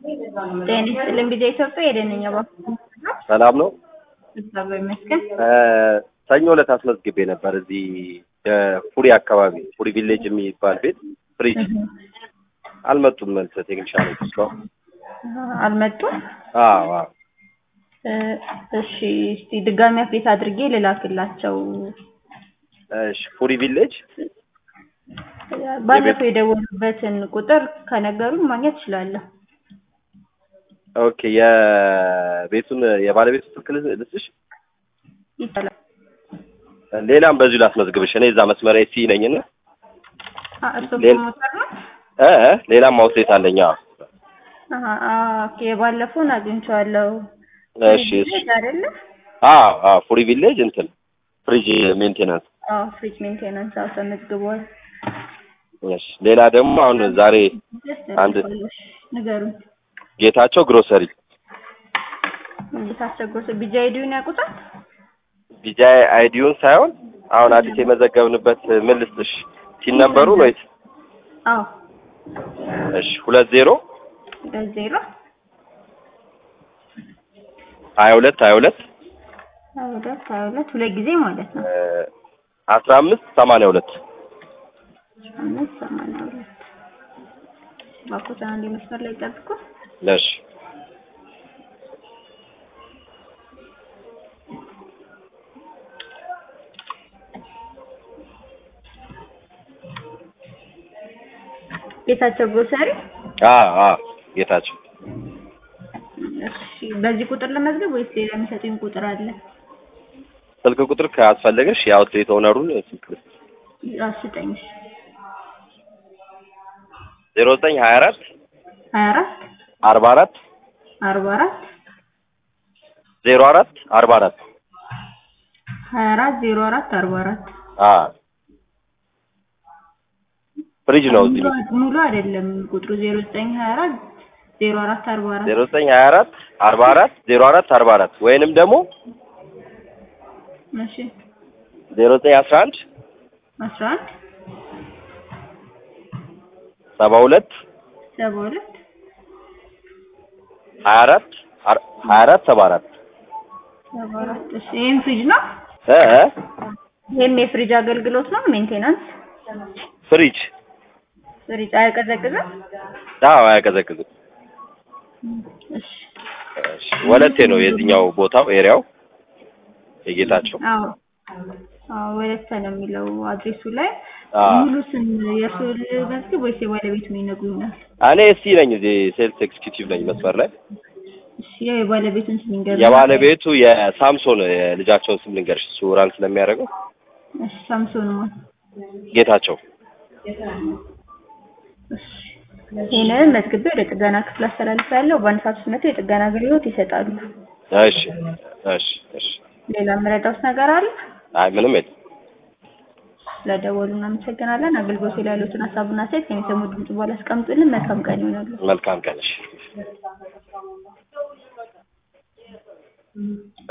ጤና ይስጥልኝ ጊዜ ኢትዮጵያ የደነኛ ባንክ ሰላም ነው። እግዚአብሔር ይመስገን። ሰኞ ዕለት አስመዝግቤ ነበር እዚህ ፉሪ አካባቢ ፉሪ ቪሌጅ የሚባል ቤት ፍሪጅ አልመጡም። መልስ ቴክኒሻኖች እስካሁን አልመጡም። አዎ አዎ። እሺ እስቲ ድጋሚ አፕዴት አድርጌ ልላክላቸው። እሺ ፉሪ ቪሌጅ ባለፈው የደወሉበትን ቁጥር ከነገሩን ማግኘት እችላለሁ። ኦኬ የቤቱን የባለቤቱ ስልክ ልስጥሽ? ይቻላል። ሌላም በዚሁ ላስመዝግብሽ። እኔ እዛ መስመር ሲ ነኝና አ እርሶ ሌላ- ፕሮሞተር ነው? እ እ ሌላም አውትሌት አለኝ። አዎ። አሀ አ- ኦኬ የባለፈውን አግኝቼዋለሁ። እሺ እሺ። ፍሪጅ አይደለ? አዎ አዎ ፉሪ ቪሌጅ እንትን ፍሪጅ ሜንቴናንስ። አዎ ፍሪጅ ሜንቴናንስ አዎ ተመዝግቧል። እሺ ሌላ ደግሞ አሁን ዛሬ አንድ ንገሩን። ጌታቸው ግሮሰሪ እንድታስቸግሮት ቢጃ አይዲውን ያውቁታል? ቢጃይ አይዲውን ሳይሆን አሁን አዲስ የመዘገብንበት ምን ልስጥሽ? ሲን ነምበሩን ወይስ? አዎ እሺ ሁለት ዜሮ በዜሮ ሀያ ሁለት ሀያ ሁለት ሀያ ሁለት ሀያ ሁለት ሁለት ጊዜ ማለት ነው። አስራ አምስት ሰማንያ ሁለት አምስት ሰማንያ ሁለት እባክዎትን አንዴ መስመር ላይ ጠብቁ። እሺ ጌታቸው ግሮሰሪ። አዎ አዎ ጌታቸው እሺ በዚህ ቁጥር ለመዝገብ ወይስ ሌላ የሚሰጡኝ ቁጥር አለ? ስልክ ቁጥር ካስፈለገሽ የአውትሌት ኦነሩን ስልክ ልስጥ አስጠኝ። ዜሮ ዘጠኝ ሀያ አራት ሀያ አራት አርባ አራት አርባ አራት ዜሮ አራት አርባ አራት ሀያ አራት ዜሮ አራት አርባ አራት አዎ ፍሪጅ ነው እዚህ ሙሉ- ሙሉ አይደለም ቁጥሩ ዜሮ ዘጠኝ ሀያ አራት ዜሮ አራት አርባ አራት ዜሮ ዘጠኝ ሀያ አራት አርባ አራት ዜሮ አራት አርባ አራት ወይንም ደግሞ እሺ ዜሮ ዘጠኝ አስራ አንድ አስራ አንድ ሰባ ሁለት ሰባ ሁለት ሀያ አራት አር- ሀያ አራት ሰባ አራት ሰባ አራት እሺ ይህም ፍሪጅ ነው እ እ ይህም የፍሪጅ አገልግሎት ነው ሜንቴናንስ ፍሪጅ ፍሪጅ አያቀዘቅዝም አዎ አያቀዘቅዝም እሺ እሺ ወለቴ ነው የዚህኛው ቦታው ኤሪያው የጌታቸው አዎ አዎ ወለተ ነው የሚለው አድሬሱ ላይ አዎ ሙሉ ስም የእርሱ መዝግብ ወይስ የባለቤቱን ይነግሩኛል እኔ እስቲ ነኝ እዚህ ሴልስ ኤክስኪዩቲቭ ነኝ መስመር ላይ እሺ ያው የባለቤቱን ስም ይንገሩኝ የባለቤቱ የሳምሶን የልጃቸውን ስም ልንገርሽ እሱ ራን ስለሚያደርገው እሺ ሳምሶን ማን ጌታቸው እሺ ይህንን መዝግቤ ወደ ጥገና ክፍል አስተላልፋለሁ በአንድ ሰዓት ውስጥ መጥተው የጥገና አገልግሎት ይሰጣሉ እሺ እሺ እሺ ሌላ የምረዳውት ነገር አለ አይ ምንም የለም ስለደወሉ እናመሰግናለን አገልግሎት ላይ ያሉትን ሀሳብና ሴት ከሚሰሙ ድምጽ በኋላ አስቀምጡልን መልካም ቀን ይሆናሉ መልካም ቀን እሺ